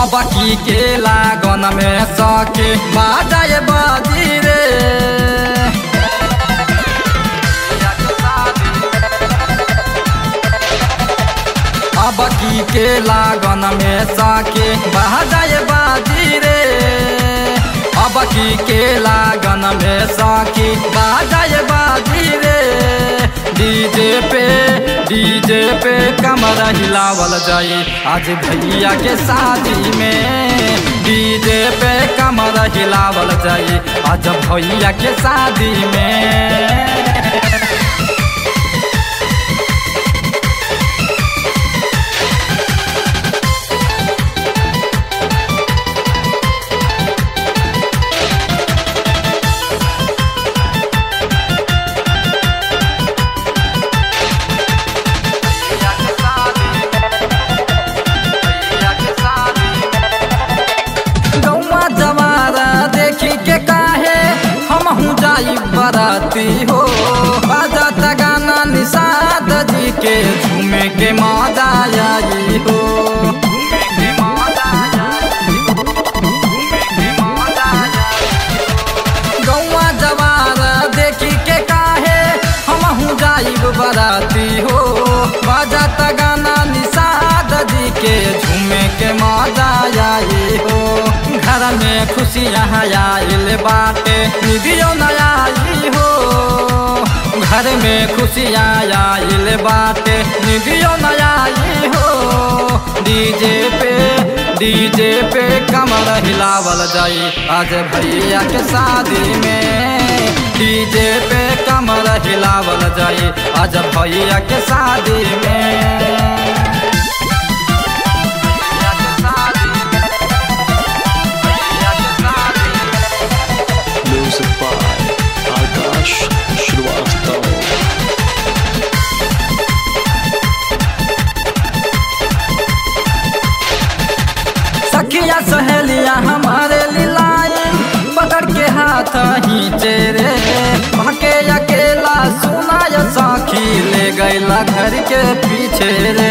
अब की के लागन में सके बाजाए बाजी रे अब की के लागन में सके बाजाए बाजी रे अब की के लागन में सके बाजाए बाजी रे डीजे पे डीजे पे कमर हिलावल जाए आज भैया के शादी में डीजे पे कमर हिलावल जाए आज भैया के शादी में गौवा जवारा देखी के काहे हम हूँ जाई बराती हो बाजा गाना निषाद जी के झूमे के मजा आई हो गौवा जवारा देखी के काहे हम हूँ जाई बराती हो बाजा गाना निषाद जी के झूमे के मजा आई हो घर में खुशियाँ आइल बाटे निधियो नया आई हो घर में खुशियाँ आइल बाटे निधियो नया आई हो डीजे पे डीजे पे कमर हिलावल जाई आज भैया के शादी में डीजे पे कमर हिलावल जाई आज भैया के शादी में Music by Akash Shrivastava. सखिया सहेलिया हमारे लिलाई पकड़ के हाथ ही चेरे भाके अकेला सुना या साखी ले गैला घर के पीछे रे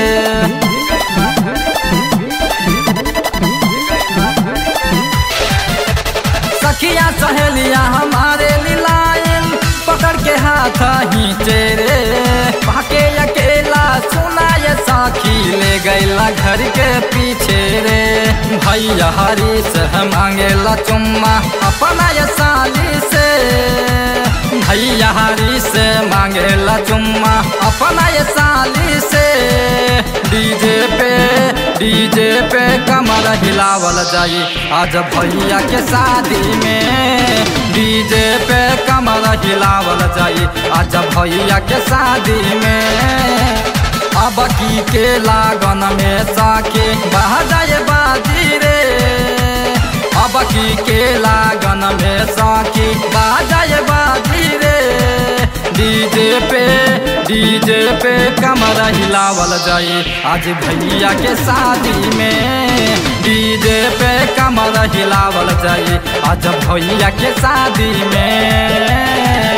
सखिया सहेलिया हमारे लिलायन पकड़ के हाथ ही चेरे भाके अकेला सुना ये साखी ले गैला घर के पीछे रे भैया हरी से मांगेला चुम्मा अपना ये साली से भैया हरी से मांगेला चुम्मा अपना ये साली से डीजे पे डीजे पे कमर हिलावल जाई आज भैया के शादी में डीजे पे कमर हिलावल जाई आज भैया के शादी में अब की के लागन में साके बह जाए बाजी रे अब की के लागन में साके बह जाए बाजी रे डीजे पे डीजे पे कमर हिलावल जाई आज भैया के शादी में डीजे पे कमर हिलावल जाई आज भैया के शादी में